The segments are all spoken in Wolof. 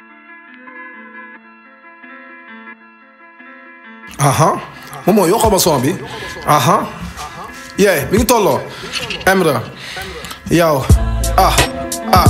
aha moom mooy yokkal ma son bi aha yee mi ngi tolloo Emra yow ah ah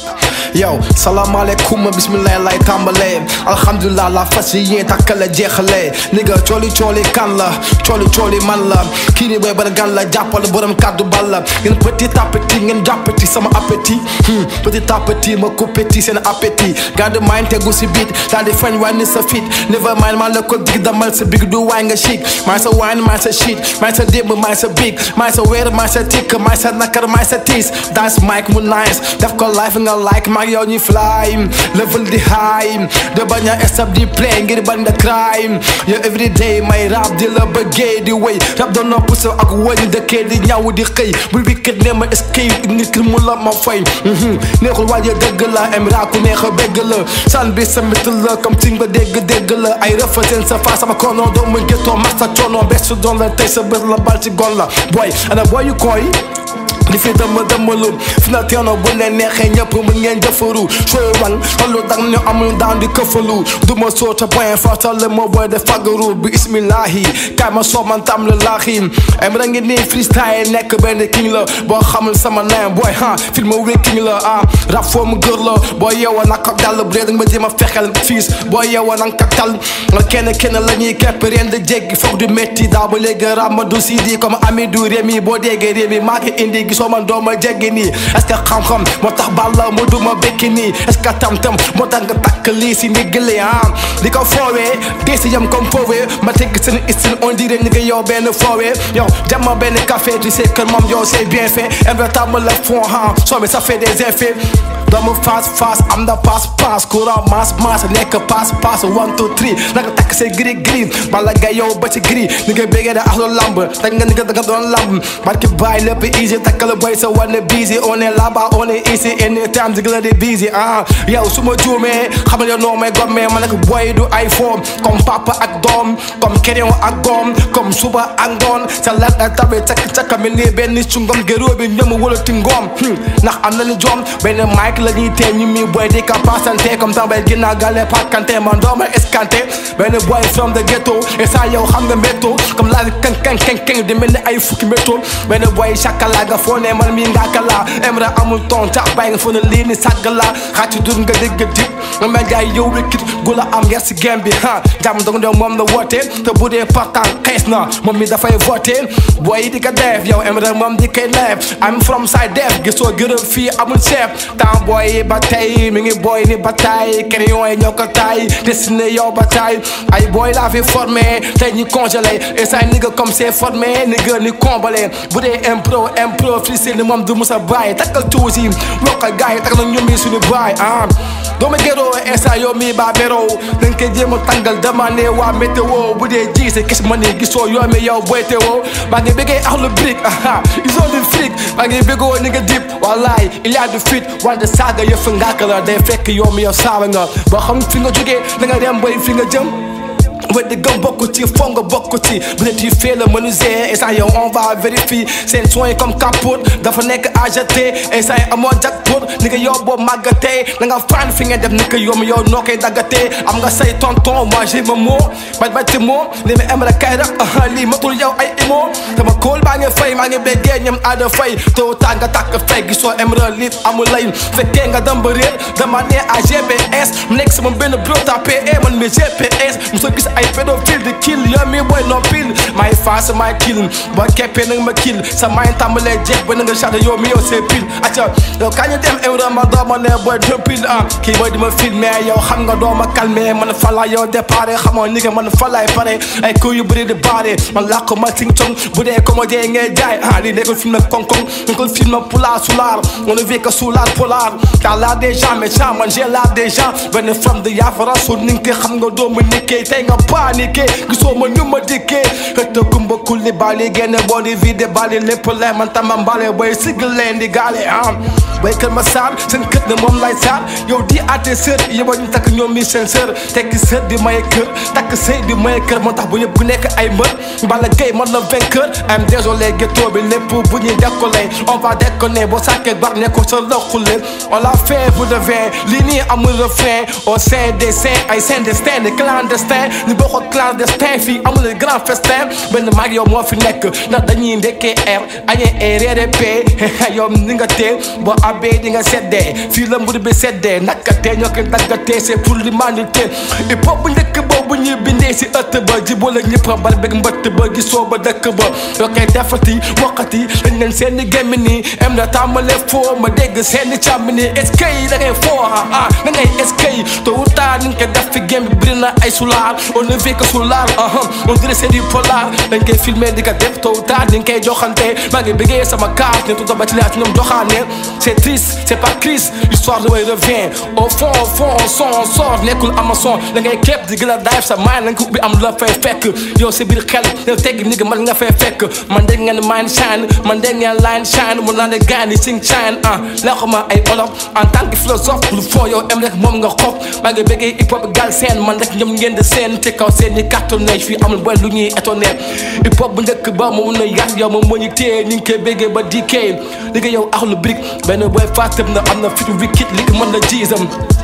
yow salaamaaleykum bisimilah lay tàmbalee alhamdulilah la fas yi yéen takkale jeexalee ni nga cooli cooli kan la cooli cooli man la kii ni booy bari gan la jàppal borom kàddu bal la ngeen petit à petit ngeen jàppati sama appétit petit à petit ma coupéti seen appétit garde mind tegu si biit daal di fañ wàññi sa fit never mind maa la ko dig damal sa big du waay nga chic maay sa wine maay sa shit maay sa démb maay sa big maay sa weer maay sa tikk maay sa nakar maay sa tiis dance mic mu nice def ko life nga like maag yow ñuy fly level di high de bañ a stop di play ngir bañ da crime yow everyday may rap di la bëggee di wéy rap da nopp sa ak wëñ dëkkee di ñaw di xëy bul bi kët ne ma escape nit ki mu la ma fay neexul waaje dëgg la Emra ku neex a bégg la san bi sa mit la comme ci nga dégg dégg la ay rëfateen sa fa sama kono doo ma géttoo mas sa coono bes su doon la tey sa bés la bal ci gon la boy ana boy yu koy di fi dama damalu fi na teeno bu leen neexee ñëpp mën ngeen jëfaru sooy wan xollu dang ñu amul daan di këfalu du ma soota point fartale ma boy de fagaru bi ismillahi kaay ma soo man tam la laaxi Emra ngi nii freestyle nekk benn king la boo xamul sama name boy ha film wi king la ah rap foo mu gër la boo yeewa nag ko dal bu dee danga ma jéem a fexel fiis boo yeewa nag ko tal kenn kenn la ñuy kepp ren de jéggi foog du métti daa ba léegi rap ma du sidi comme Amidou Rémi boo déggee Rémi maa ngi indi gisoo man doo ma jéggi nii est-ce que xam-xam moo tax balla mu duma bekki nii est-ce que tam-tam moo tax nga takk lii si ndiggali ah di ko foowee dee si yam comme foowee ma tegg seen istin on dirait ni nga yow benn foowee yow jama benn café tu sais que moom yow c'est bien fait Emra tàmm la fond ah soo mi ça fait des effets doomu face face am na passe passe courant masse masse nekk passe passe one two three naka takk say gris gris bala nga yow ba ci gris ni nga béggee da axlu lamb dag nga ni nga da nga doon lamb barki bàyyi lépp easy takkal boy sa wane busy on est là-bas on est ici anytime di la di busy ah yow su ma juumee xamal yow noo may gommee ma nekk boy du iPhone comme papa ak doom comme kerew ak goom comme suba ak ngoon sa lat ak tabe cak caka mel ni benn cungom géróo bi ñoom wala ti ngoom ndax am na ni joom benn mic la ñuy tee ñu mi boy di ka pasante comme tambay ginnaaw gale pakante man dooma escanté benn boy from the ghetto et ça yow xam nga métto comme laa kan kan kan kan di mel ni ay fukki métto benn boy chakala nga foo ne man mi ngaaka la Emra amul ton ca bay nga foo ne lii ni sàgg la xaati dur nga dégg dip nga mel jaay yow wékkit gu la am yer si game bi ha jàmm dong dong moom la woote te bu dee partant xees na moom mi dafay voté boy yi di ko def yow Emra moom di koy neef I'm from side def gisoo gërëm fii amul chef temps boy yi ba tey mi ngi boy ni bataille crayon yi ñoo ko taay destiné yow ba taay ay boy laa fi formé tey ñi congelé et ça ni nga comme c'est formé ni nga ni combalé bu dee impro impro freestyle ni moom du musa bàyyi takkal tuuti lokkal gars yi tak na ñoom yi suñu baay ah doomu géroo esa yow mi baa beroo dañ koy jéem a tàngal demandé waa météo bu dee ji sa kis ma ni gisoo yoo mi yow boy teewoo maa ngi bëggee axlu brique aha ils ont du fric maa ngi bëggoo ni nga dip wallaay il y a du fit wante saaga yëf ngaaka la day fekk yow mi yow saaba nga boo xam fi nga jógee da nga dem boy fi nga jëm weddi gëm bokk ci foo nga bokk ci bu dee tu fais le menuisier et ça yow on va vérifier seen soin comme capote dafa nekk ajeté et ça amoo jackpot ni nga yow boo màggatee da nga faan fi nga def ni ko yow mi yow noo koy daggatee am nga say tonton moi j'ai ma mot baj baj ci moom li ma Emra kay rek lii matul yow ay imo dama kóol baa ngi fay maa ngi béggee ñam aada fay tôt tard nga tàkk fay gisoo Emra lit amul lay fekkee nga dem ba réer dama ne à GPS mu nekk sama benn bro tapé man mi GPS muso gis ay pédophile di kill yow mi boy no pile may face may kill boo keppee nag ma kill sa may tàmbalee jeeg ba na nga charte yow mi yow c'est pile acca yow kañ dem Emra ma dooma ne boy deux pile ah kii mooy di ma filmé yow xam nga dooma calmé man fala yow déparé xamoo ni nga man falay pare ay coup yu bëri di baare man làkk ma sing cong bu dee comédien ngay jaay ah lii nekkul film nag koŋ-koŋ nekkul film pulaar sulaar on ne vit que sulaar polaar t'as l'air des gens méchants man j'ai l'air des gens benn femme de yaafara su ni nga xam nga doomu nikkee tey nga paniqué gisoo ma ñu ma dikkee xëtta kumba kulli bali génne boo di vide bali lépp lee man tama mbale bay sigg leen di gaale am bay kër ma saar seen kët ne moom lay saar yow di àtte sër yëba ñu takk ñoom mi seen sër tekki sër di maye kër takk sëy di maye kër moo tax bu ñëpp ku nekk ay mbër Balla Gaye man la vainqueur am désolé ghetto bi lépp bu ñuy décoller on va déconner boo sàkkee bar ne ko sa lëkkule on l'a fait pour de vrai lii nii amul refrain au sein des saints ay saint destin des clandestins ñu bokkoo clandestin fii amul grand festin benn mag yow moo fi nekk ndax dañuy ndekkee air añee air reere pee yow ni nga tee boo abbee di nga seddee fii la mbir bi seddee naka tee ñoo koy daggatee c'est pour l'humanité hip hop bu njëkk boobu ñuy bindee si ëtt ba jibale ñëpp bal beg mbëtt ba gisoo ba dëkk ba yoo koy defati wokkati dañ leen seeni gémmi nii em na tàmbale foo ma dégg seeni càmmi nii est-ce que yi da ngay foo ah ah da ngay est-ce que yi tôt ou tard ni nga koy def fi gém bi bëri na ay sulaar on ne vit que sulaar ah on dirait c'est du polar dañ koy filmer di ko def tôt ou tard ni nga koy joxante maa ngi bëggee sama carte ne tuta ba ci laat ñoom joxaane c'est triste c'est pas crise l'histoire de way revient au fond au fond on son on sort nekkul amason da ngay képp di gën a dive sa mind nañ ko ubbi am la fay fekk yow sa biir xel yow tegg ni nga man nga fay fekk man dégg ngeen mind shine man dégg ngeen line shine mu naan gaan yi sing shine ah lexu ma ay olof en tant que philosophe lu foo yow em rek moom nga xof maa ngi bëggee hip hop gal seen man rek ñoom ngeen di seen ci kaw seen ñi cartonné fii amul boy lu ñuy étonné hip hop bu njëkk ba mu mun a yar yow moom moo ñu téye ñu ngi koy bëggee ba DK li nga yow axlu brick benn boy fàttab na am na fitu wicked li ko mën na jiisam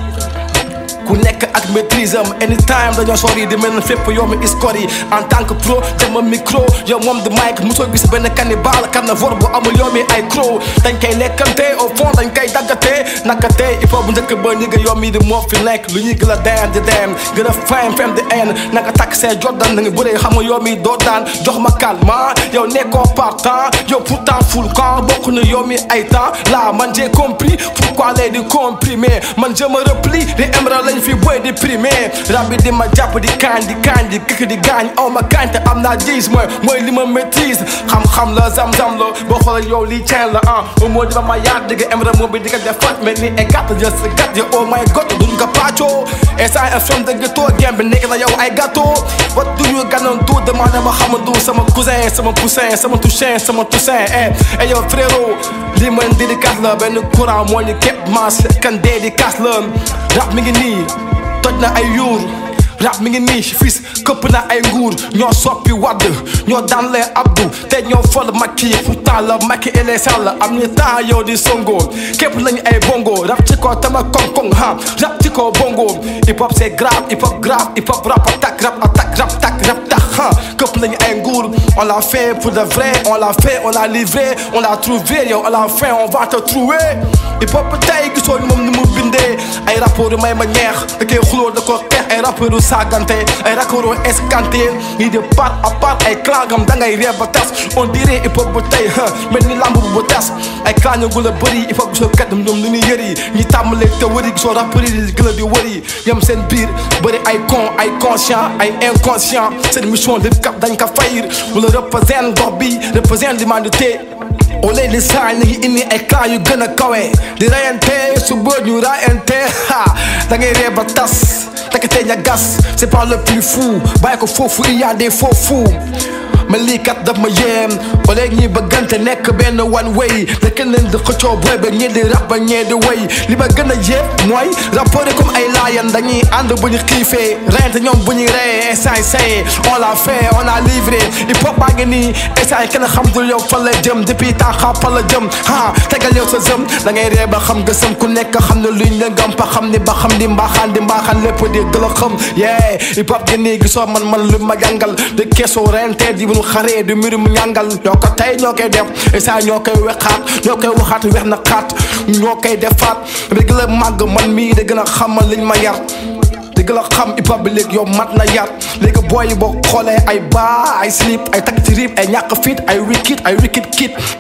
ku nekk ak maîtrise am anytime dañoo sori di mel ne fépp yow mi score yi en tant que pro dama micro yow moom di mic mosoo gis benn cannibale carnivore bu amul yow mi ay crow dañ koy lekkante au fond dañ koy daggate naka tey il faut bu njëkk ba ñi nga yow mi di moo fi nekk lu ñuy gën a deen di deen gën a fam fam di en naka takk see jordan da nga bëree xam nga yow mi doo daan jox ma calme yow nekkoo partant yow pourtant full camp bokk na yow mi ay temps là man j'ai compris pourquoi les di comprimer man je me replie di émerald lañ fi boy di primé rab bi di ma jàpp di kaañ di kaañ di këkk di gaañ aw ma kaañ te am naa gis mooy mooy li ma maîtrise xam-xam la zam-zam la boo xoolee yow lii ceen la ah moo di ba ma yaat digga émerald moom bi di ko def fat mel ni ay gàtt jël sa gàtt yi oh my god duñ ko pàccoo et ça un film de gâteau game bi nekk na yow ay gâteau what do you ganoon tout demandé ma xamadu sama cousin sama poussin sama touchin sama toussaint eh et yow frérot lii man dédicace la benn courant moo ñu képp maas kan dédicace la rap mi ngi nii toj na ay yuur rap mi ngi nii fils këpp na ay nguur ñoo soppi wadd ñoo daan lee abdu te ñoo fol makki pourtant la makki ele sall am ni temps yow di songo képp lañu ay bongo rap ci ko tama koŋ-koŋ ha rap ci ko bongo hip hop c'est grave hip hop grave hip hop rap attaque rap attaque rap tak rap tak ha këpp lañu ay nguur on l'a fait pour de vrai on l'a fait on l'a livré on l'a trouvé yow à la fin on va te trouver hip hop tey gisoo ni moom ni mu bindee ay rapport yu may ma ñeex da koy xuloo da ko xeex ay rapport yu saagante ay rapport yu escanté ñii de part à part ay clangam da ngay ree ba tas on dirait hip hop bu tey mel ni lamb bu tas ay clan yu gën a bëri hip hop gisoo kat ñoom nu ñuy yëri ñi tàmbalee te wëri gisoo rapport yi gën a di wëri yem seen biir bëri ay con ay conscient ay inconscient seen mission lépp kat dañ ko fayir wala représente gox bi représente l'humanité au lieu de ça ñu ngi indi ay clan yu gën a kawe di rayante su bët ñu rayante ha da ngay ree ba tas tekk ña gas c'est pas le plus fou bàyyi ko foofu il y a des faux fous mais lii kat daf ma yéem au lieu ñi bëggante nekk benn one way da kenn leen di xëccoo booy ba ñii di rap ba ñee di way li ma gën a yéem mooy rapport comme ay laayan dañuy ànd bu ñu xiifee reyante ñoom bu ñuy reyee instant say on l'a fait on a livré hip hop baa ngi nii instant yi kenn xam dul yow fan la jëm depuis temps xam fan la jëm ah tegal yow sa jëm da ngay ree ba xam gësëm ku nekk xam ne luñ la ngam pa xam ni ba xam di mbaaxaan di mbaaxaan lépp di gën a xam yeah hip hop gi nii gisoo man man lu ma jàngal di keesoo reyante di ñu xaree di mbir mu ñàngal ñoo ko tey ñoo koy def instant ñoo koy wexaat ñoo koy waxaat wex na xaat ñoo koy defaat di gën a màgg man mii di gën a xamal liñ ma yar di gën a xam hip hop bi léegi yow mat na yar léegi booy yi boo xoolee ay baa ay slip ay takk ci rib ay ñàkk fit ay wikit ay wikit kit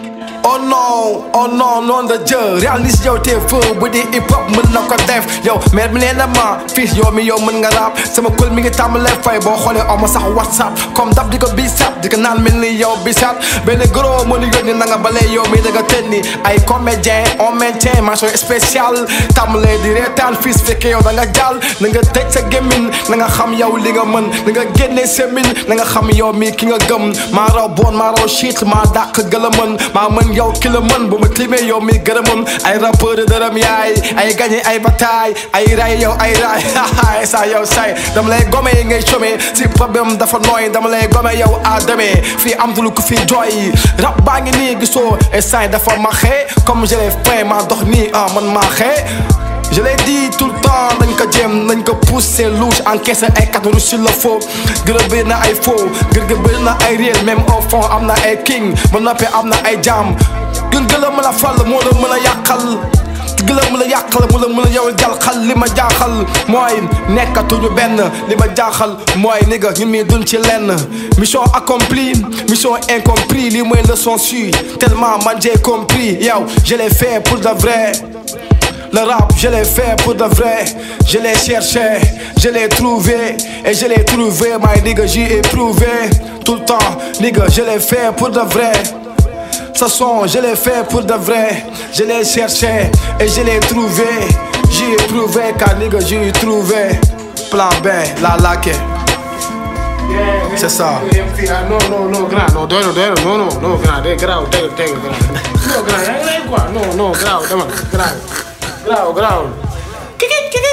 oh non oh non non de Dieu réalise yow te feu bu di hip hop mën na ko def yow mais mi nee na ma fii yow mi yow mën nga rap sama kul mi ngi tàmbalee fay boo xoolee oma sax whatsapp comme dab di ko bisap di ko naan mel ni yow bisap benn gros mën a yónni na nga balee yow mi da nga tën ni ay comédien on maintient mention spéciale tàmbalee di reetaan fii su fekkee yow da nga jàll na nga tëj sa gémmin na nga xam yow li nga mën na nga génne semin na nga xam yow mi ki nga gëm maa raw bon maa raw shit maa dàq gëla mën maa mën yow ki la mën bu ma timee yow mi gërëmam ay rappeur dërëm yaay ay gagné ay bataille ay ray yow ay ray sa yow say dama lay gome yi ngay chômé si problème dafa nooy dama lay gome yow à demee fii am lu ko fii jooy rap baa ngi nii gisoo et say dafa maxee comme je l'ai fait maa dox nii ah man maa xee je l'ai dit tout le temps nañ ko jéem nañ ko pousser louche encaissé ay kàddu sur le faux gërëm bëri na ay faux gërëm bëri na ay réel même au fond am na ay king ba noppi am na ay jaam gën gën la mën a fal moo la mën a yàqal gi la mën a yàqal mu la mën a yow jalxal li ma jaaxal mooy nekkatuñu benn li ma jaaxal mooy ni nga ñun mii duñ ci lenn mission accomplie mission incompris lii mooy leçon su tellement man j'ai compris yow je l'ai fait pour de vrai Le rap, je l'ai fait pour de vrai. Je l'ai cherché, je l'ai trouvé. Et je l'ai trouvé, my nigga, j'y ai prouvé. Tout le temps, nigga, je l'ai fait pour de vrai. Ce son, je l'ai fait pour de vrai. Je l'ai cherché et je l'ai trouvé. J'y ai prouvé, car nigga, j'y ai trouvé. Plan B, la laque. C'est ça. non non non grand non doy na doy na non non non grand day garaaw teg teg grand non grand yaa ngi lay quoi non non garaaw demal garaaw garaaw garaaw kiki kiki